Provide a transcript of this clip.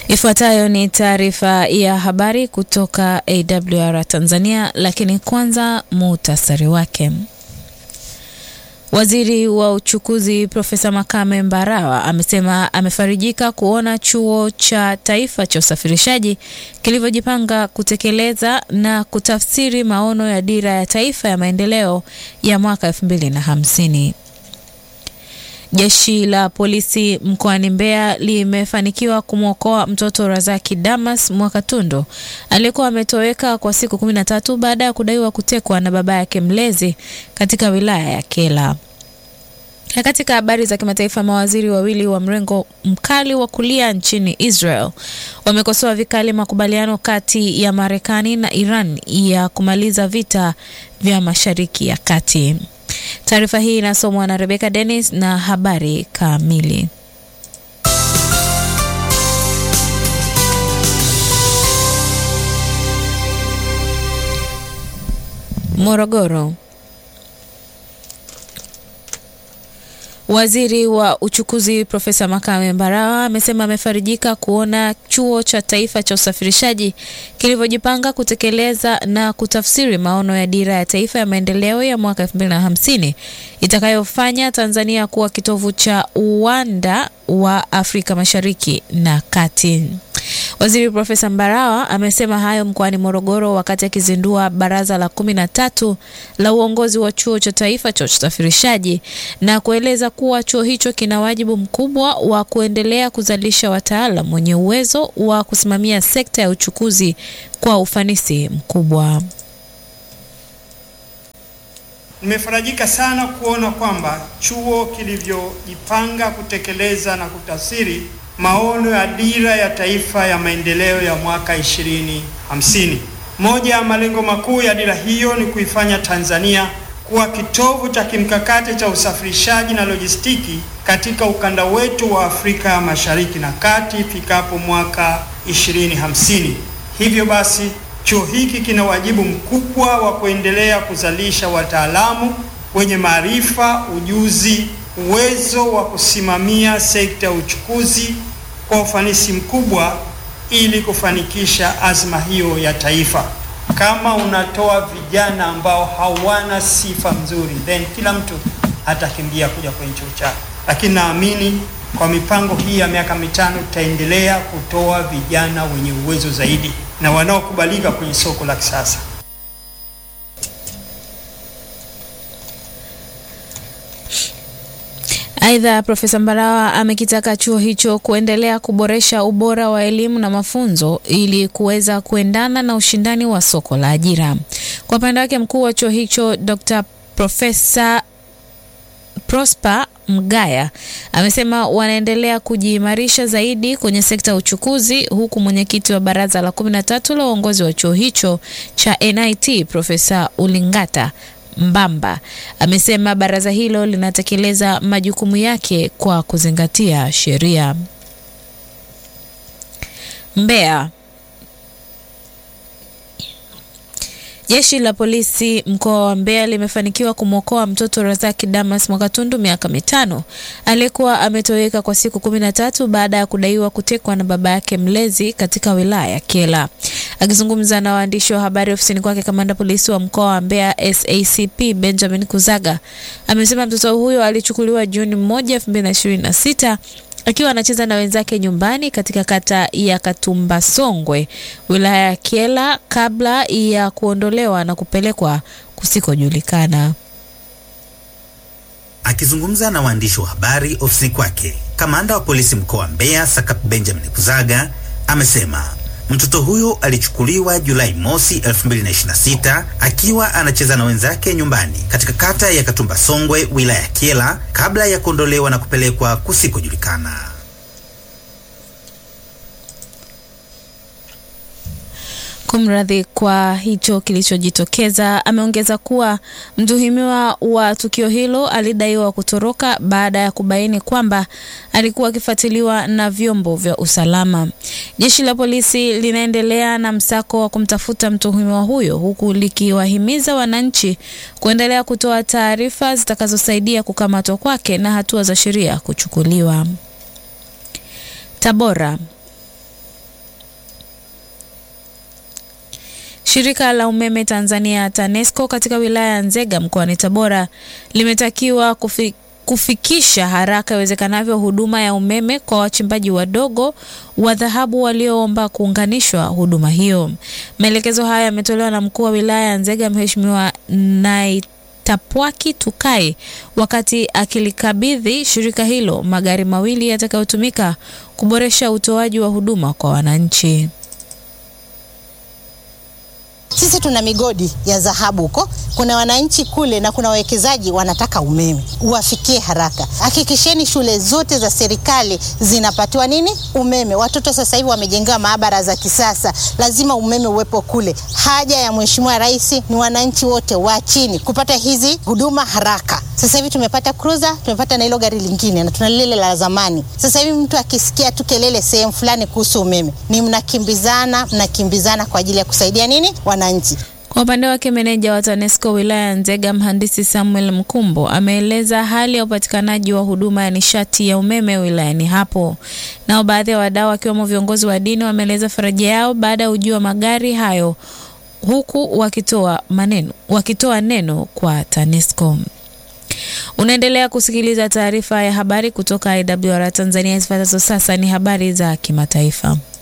Ifuatayo ni taarifa ya habari kutoka AWR Tanzania, lakini kwanza muhtasari wake. Waziri wa uchukuzi Profesa Makame Mbarawa amesema amefarijika kuona Chuo cha Taifa cha Usafirishaji kilivyojipanga kutekeleza na kutafsiri maono ya Dira ya Taifa ya Maendeleo ya mwaka 2050. Jeshi la polisi mkoani Mbeya limefanikiwa kumwokoa mtoto Razaki Damas Mwakatundu aliyekuwa ametoweka kwa siku kumi na tatu baada ya kudaiwa kutekwa na baba yake mlezi katika wilaya ya Kela. Na katika habari za kimataifa, mawaziri wawili wa mrengo mkali wa kulia nchini Israel wamekosoa vikali makubaliano kati ya Marekani na Iran ya kumaliza vita vya Mashariki ya Kati. Taarifa hii inasomwa na Rebecca Dennis na habari kamili. Morogoro. Waziri wa uchukuzi Profesa Makame Mbarawa amesema amefarijika kuona Chuo cha Taifa cha Usafirishaji kilivyojipanga kutekeleza na kutafsiri maono ya Dira ya Taifa ya Maendeleo ya mwaka 2050 itakayofanya Tanzania kuwa kitovu cha uwanda wa Afrika Mashariki na Kati. Waziri Profesa Mbarawa amesema hayo mkoani Morogoro wakati akizindua baraza la kumi na tatu la uongozi wa Chuo cha Taifa cha Usafirishaji na kueleza kuwa chuo hicho kina wajibu mkubwa wa kuendelea kuzalisha wataalam wenye uwezo wa kusimamia sekta ya uchukuzi kwa ufanisi mkubwa. Nimefarajika sana kuona kwamba chuo kilivyojipanga kutekeleza na kutafsiri maono ya Dira ya Taifa ya Maendeleo ya mwaka 2050. Moja ya malengo makuu ya dira hiyo ni kuifanya Tanzania kuwa kitovu cha kimkakati cha usafirishaji na lojistiki katika ukanda wetu wa Afrika Mashariki na Kati ifikapo mwaka 2050. Hivyo basi, chuo hiki kina wajibu mkubwa wa kuendelea kuzalisha wataalamu wenye maarifa, ujuzi uwezo wa kusimamia sekta ya uchukuzi kwa ufanisi mkubwa ili kufanikisha azma hiyo ya taifa. Kama unatoa vijana ambao hawana sifa nzuri, then kila mtu atakimbia kuja kwenye chuo chako, lakini naamini kwa mipango hii ya miaka mitano tutaendelea kutoa vijana wenye uwezo zaidi na wanaokubalika kwenye soko la kisasa. Aidha, Profesa Mbarawa amekitaka chuo hicho kuendelea kuboresha ubora wa elimu na mafunzo ili kuweza kuendana na ushindani wa soko la ajira. Kwa upande wake, mkuu wa chuo hicho Dr. Profesa Prosper Mgaya amesema wanaendelea kujiimarisha zaidi kwenye sekta ya uchukuzi, huku mwenyekiti wa baraza la kumi na tatu la uongozi wa chuo hicho cha NIT Profesa Ulingata Mbamba amesema baraza hilo linatekeleza majukumu yake kwa kuzingatia sheria. Mbeya. Jeshi la polisi mkoa wa Mbeya limefanikiwa kumwokoa mtoto Razaki Damas Mwakatundu miaka mitano aliyekuwa ametoweka kwa siku kumi na tatu baada ya kudaiwa kutekwa na baba yake mlezi katika wilaya ya Kyela. Akizungumza na waandishi wa habari ofisini kwake, kamanda polisi wa mkoa wa Mbeya SACP Benjamin Kuzaga amesema mtoto huyo alichukuliwa Juni moja elfu mbili na ishirini na sita akiwa anacheza na wenzake nyumbani katika kata ya Katumba Songwe, wilaya ya Kyela kabla ya kuondolewa na kupelekwa kusikojulikana. Akizungumza na waandishi wa habari ofisini kwake, kamanda wa polisi mkoa wa Mbeya Sakap Benjamin Kuzaga amesema mtoto huyo alichukuliwa Julai mosi 2026 akiwa anacheza na wenzake nyumbani katika kata ya Katumba Songwe, wilaya ya Kyela kabla ya kuondolewa na kupelekwa kusikojulikana. Kumradhi kwa hicho kilichojitokeza. Ameongeza kuwa mtuhumiwa wa tukio hilo alidaiwa kutoroka baada ya kubaini kwamba alikuwa akifuatiliwa na vyombo vya usalama. Jeshi la polisi linaendelea na msako wa kumtafuta mtuhumiwa huyo huku likiwahimiza wananchi kuendelea kutoa taarifa zitakazosaidia kukamatwa kwake na hatua za sheria kuchukuliwa. Tabora. Shirika la umeme Tanzania TANESCO katika wilaya ya Nzega mkoani Tabora limetakiwa kufi, kufikisha haraka iwezekanavyo huduma ya umeme kwa wachimbaji wadogo wa dhahabu walioomba kuunganishwa huduma hiyo. Maelekezo haya yametolewa na mkuu wa wilaya ya Nzega Mheshimiwa Naitapwaki Tukai wakati akilikabidhi shirika hilo magari mawili yatakayotumika kuboresha utoaji wa huduma kwa wananchi. Sisi tuna migodi ya dhahabu huko, kuna wananchi kule na kuna wawekezaji wanataka umeme uwafikie haraka. Hakikisheni shule zote za serikali zinapatiwa nini? Umeme. Watoto sasa hivi wamejengewa maabara za kisasa, lazima umeme uwepo kule. Haja ya Mheshimiwa Rais ni wananchi wote wa chini kupata hizi huduma haraka. Sasa hivi tumepata cruiser, tumepata na hilo gari lingine na tuna lile la zamani. Sasa hivi mtu akisikia tu kelele sehemu fulani kuhusu umeme, ni mnakimbizana, mnakimbizana kwa ajili ya kusaidia nini wananchi. Kwa upande wake meneja wa TANESCO wilaya ya Nzega mhandisi Samuel Mkumbo ameeleza hali ya upatikanaji wa huduma ya nishati ya umeme wilayani hapo. Nao baadhi ya wadau wakiwemo viongozi wa dini wameeleza faraja yao baada ya ujio wa magari hayo huku wakitoa maneno wakitoa neno kwa TANESCO. Unaendelea kusikiliza taarifa ya habari kutoka IWR Tanzania. Zifuatazo sasa ni habari za kimataifa.